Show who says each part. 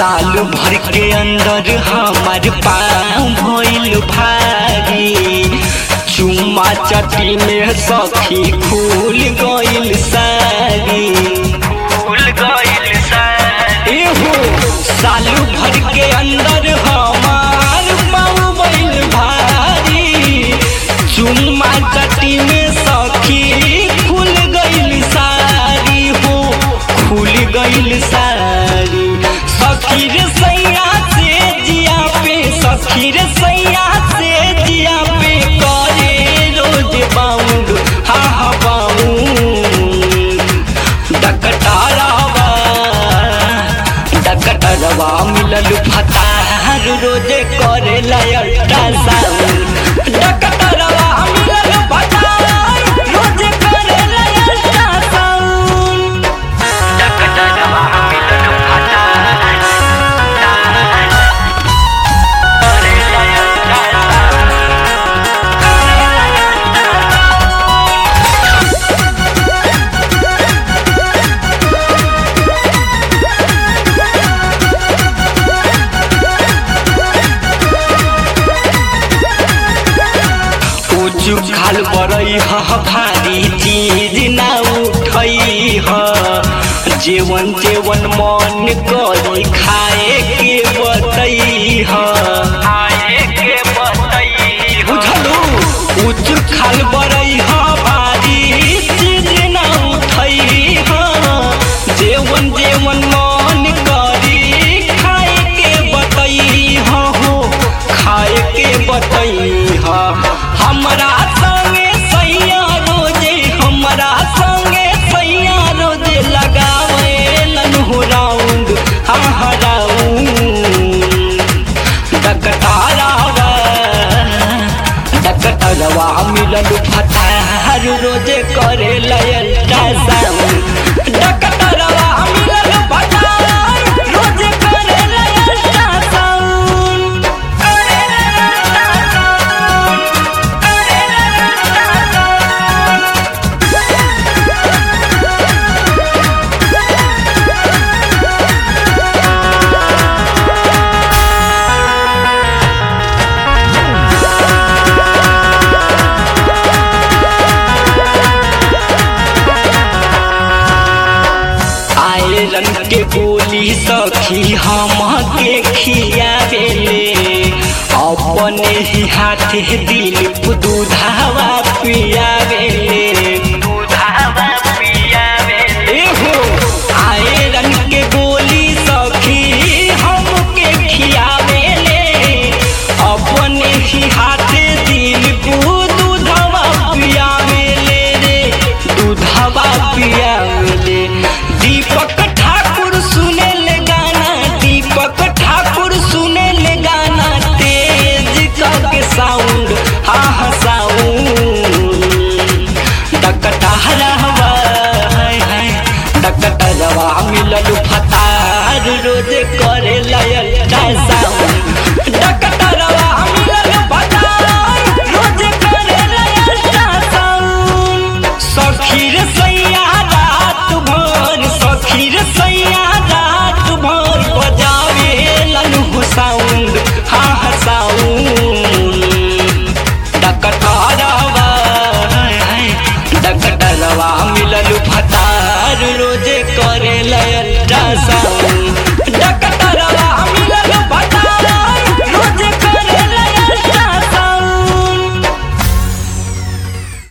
Speaker 1: साल भर के अंदर हमार पाँव भइल भारी चुम्मा चटी में सखी खुल गइल सारी खुल गइल सारी एहो साल भर के अंदर हमार पाँव भइल भारी चुम्मा चटी में सखी खुल गइल सारी हो खुल गइल सारी सखी रे सैया से जिया पे सखी रे सैया से जिया पे करे रोज बाउंड हा हा बाउंड डकटारावा डकटरवा मिलल फतार रोजे करे लयटा साउंड डकटरवा मिलल फतार रोजे करे लयटा साउंड डकटरवा मिलल फतार करे लयटा उचु खाल बरई ह भारी चीज ना उठई ह जेवन जेवन मन करी खाए के बतई ह खाए के बतई बुझलू उचु खाल बरई ह भारी चीज ना उठई ह जेवन जेवन मन करी खाए के बतई ह हो खाए के बतई ह हमरा संगे सैया रोजे हमरा संगे सैया रोजे लगावे लन हो राउंड हा हा राउंड डकटारावा डकटरवा मिलल फतार रोजे करे लयटा साउंड डकटरवा मिलल फतार रोजे करे लयटा साउंड करे लयटा साउंड करे लयटा साउंड आयरन के गोली सखी हम के खियावेले अपने ही हाथे दिल दूधावा पियावेले दूधावा पियावेले हो आयरन के गोली सखी हम के खियावेले अपने ही हाथे दिल दूधावा पियावेले रे दूधावा पियावेले दीपक ठाकुर सुने ले गाना दीपक ठाकुर सुने ले गाना तेज करके साउंड हा हा साउंड डकटहरवा हाय हाय डकटरवा मिलल फतार रोज करे लयटा साउंड डकटरवा मिलल फतार रोज करे लयटा साउंड सखी रे सैया रात भर सखी रे सैया रात भर बजावे लनु साउंड हा हा साउंड डकटरवा हाय हाय डकटरवा मिलल फतार रोजे करे लयटा साउंड